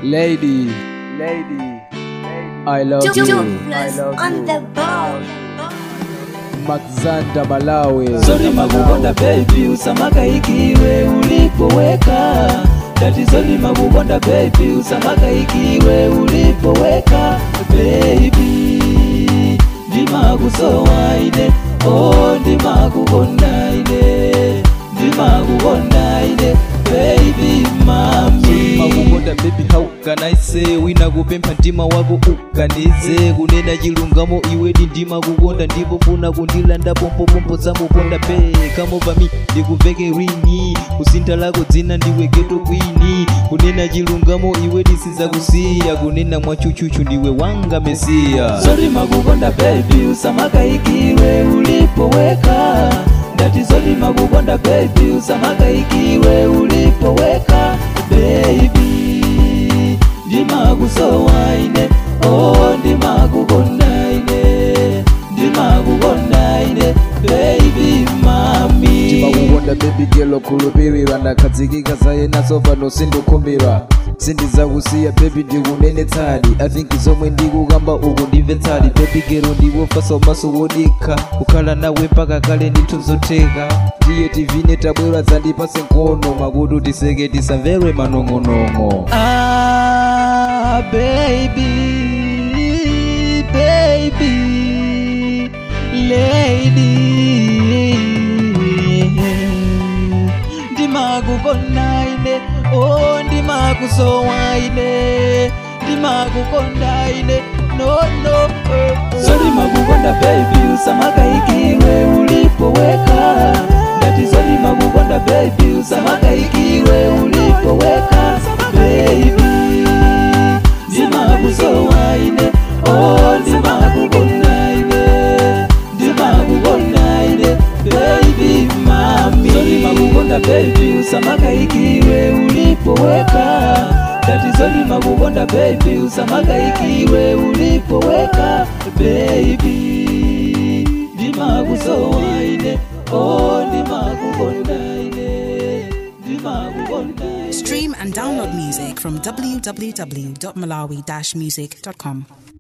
Lady, lady, I love you. I Jobless love on you. the ball. Maxanta Malawi. Sorry makukonda baby, usamaka ikiwe ulipoweka. Tatizo ni makukonda baby, usamaka ikiwe ulipoweka. Baby, ndimakusowa ine, oh ndimakukonda ine, ndimakukonda ine, baby mami. makukonda baby how can I say wina kupempha mtima wako ukanize kunena chilungamo iwedi ndima kukonda ndipo funa kundilanda pompopompo zamukonda be come over me ndikuveke ringi kusintha lako dzina ndiwe geto kwini kunena chilungamo iwedi sizakusiya kunena mwachuchuchu ndiwe wanga mesiya Sorry makukonda baby, usamaka ikiwe ulipoweka. Tatizo ni makukonda baby, usamaka ikiwe ulipoweka. Baby, ndimakusowa ine, oh ndimakukonda ine, ndimakukonda ine, baby mami. timakukonda baby gelo khulupirira ndakhadzikika zaye naso pano sindikhumbira sindizakusiya baby ndikunenetsadi i think zomwe ndikukamba uku ndimvetsadi baby gelo ndiwofaso maso wodikha kukhala nawe mpaka kale ndithu zotheka tiye tivine tabwera dzandipase nkhono makutu tiseke tisamvere manong'onong'o Ah, baby, baby, lady. Ndimakukonda ine, oh ndimakusowa ine, ndimakukonda ine, no no. Sorry makukonda baby, usamaka ikiwe ulipoweka. Tatizo ni makukonda baby, usamaka ikiwe ulipoweka. Baby, ndimakusowa ine, oh ndimakukonda ine, ndimakukonda ine, baby mami. Sorry makukonda baby, usamaka ikiwe ulipoweka. Tatizo ni makukonda baby, usamaka ikiwe ulipoweka. Baby, ndimakusowa ine, oh ndimakukonda ine, ndimakukonda ine. Stream and download music from www.malawi-music.com.